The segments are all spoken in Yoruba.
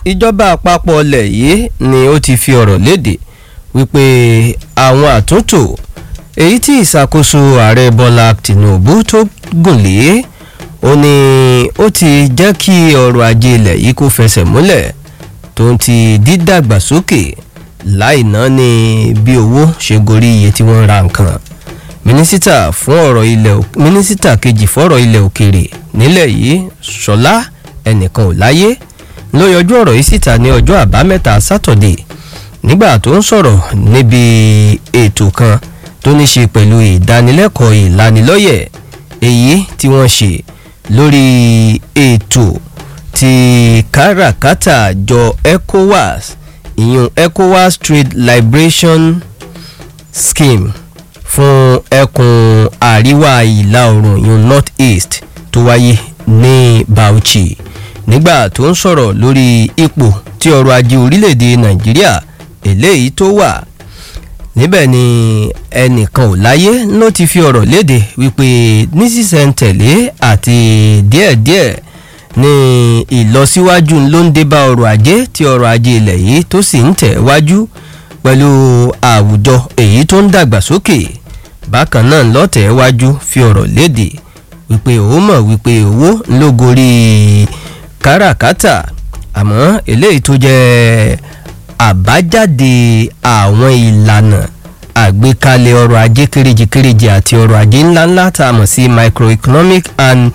ìjọba àpapọ̀ ilẹ̀ yìí ni ó ti fi ọ̀rọ̀ léde wípé àwọn àtúntò èyí tí ìṣàkóso ààrẹ bọ́lá tìǹbù tó gùn lé ó ní ó ti jẹ́ kí ọrọ̀ ajé ilẹ̀ yìí kó fẹsẹ̀ múlẹ̀ tó ń ti dídàgbàsókè láì ná ní bí owó ṣe gorí iye tí wọ́n ń ra nǹkan mínísítà fún ọ̀rọ̀ ilẹ̀ mínísítà kejì fọ́rọ̀ ilẹ̀ òkèèrè nílẹ̀ yìí ṣọlá ẹnìkan ò láyé ló yọjú ọ̀rọ̀ yìí síta ní ọjọ́ àbámẹ́ta sátọ̀dé nígbà tó ń sọ̀rọ̀ níbi ètò kan tó ní ṣe pẹ̀lú ìdánilẹ́kọ̀ọ́ ìlanilọ́yẹ̀ èyí tí wọ́n ṣe lórí ètò ti káràkátà jọ ecowas ìyún ecowas trade liberation scheme fún ẹkùn àríwá ìlà oòrùn ìyún north east tó wáyé ní bauchi nígbà tó ń sọ̀rọ̀ lórí ipò tí ọrọ̀ ajé orílẹ̀-èdè nàìjíríà eléyìí tó wà níbẹ̀ ni ẹnìkan ò láyé ló ti fi ọ̀rọ̀ léde wípé nísinsìnyí àti díẹ̀díẹ̀ ní ìlọsíwájú ló ń dé bá ọrọ̀ ajé tí ọrọ̀ ajé ilẹ̀ yìí tó sì ń tẹ̀ wájú pẹ̀lú àwùjọ èyí tó ń dàgbàsókè bákan náà lọ́tẹ̀ wájú fi ọ̀rọ̀ léde wípé ó mọ̀ wípé owó ló gorí káràkátà àmọ́ eléyìí tó jẹ́ àbájáde àwọn ìlànà àgbékalẹ̀ ọrọ̀ ajé kéréje-kéréje àti ọrọ̀ ajé ńláńlá tá a mọ̀ sí microeconomic and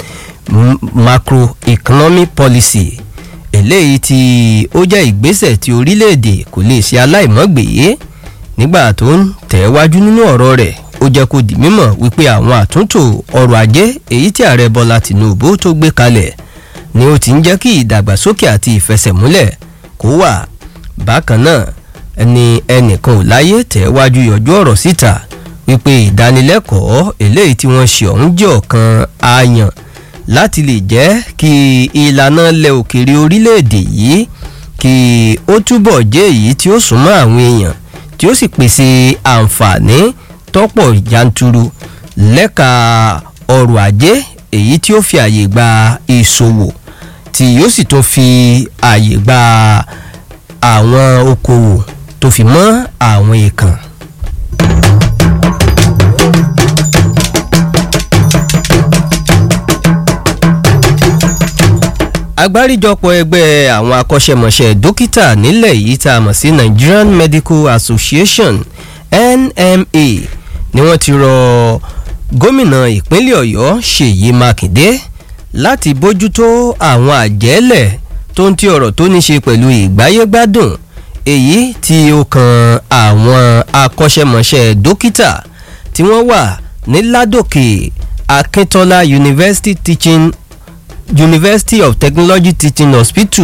macroeconomic policy eléyìí tí ó jẹ́ ìgbésẹ̀ tí orílẹ̀-èdè kò lè ṣe aláìmọ́gbèé nígbà tó ń tẹ̀wájú nínú ọ̀rọ̀ rẹ̀ ó jẹ́ kó di mímọ̀ wípé àwọn àtúntò ọrọ̀ ajé èyí tí ààrẹ bọ́lá tìǹbù tó gbé kalẹ̀ ni ó ti ń jẹ́ kí ìdàgbàsókè àti ìfẹsẹ̀múlẹ̀ kó wà bákan náà ẹni ẹnìkan ò láyé tẹ̀wájú yọjú ọ̀rọ̀ síta wípé ìdánilẹ́kọ̀ọ́ eléyìí tí wọ́n ṣe ọ̀hún jẹ́ ọ̀kan ààyàn láti lè jẹ́ kí ìlànà ilẹ̀ òkèèrè orílẹ̀-èdè yìí kí ó túbọ̀ jẹ́ èyí tí ó súnmọ́ àwọn èèyàn tí ó sì pèsè àǹfààní tọ́pọ̀ yanturu lẹ́ka ọrọ̀ ajé èyí tí ó fi àyè gba ìṣòwò tí yóò sì tún fi àyè gba àwọn okòwò tó fi mọ́ àwọn èèkàn. agbáríjọpọ̀ ẹgbẹ́ àwọn akọ́ṣẹ́mọṣẹ́ dókítà nílẹ̀ yìí tá a mọ̀ sí nigerian medical association nma ni wọ́n ti rọ gómìnà ìpínlẹ̀ ọ̀yọ́ ṣèyí mákindé láti bójútó àwọn àjẹ́lẹ̀ tó ń ti ọ̀rọ̀ tó ní ṣe pẹ̀lú ìgbáyégbádùn èyí tí ó kan àwọn akọ́ṣẹ́mọṣẹ́ dókítà tí wọ́n wà ní ládòkè akíntola university teaching university of technology teaching hospital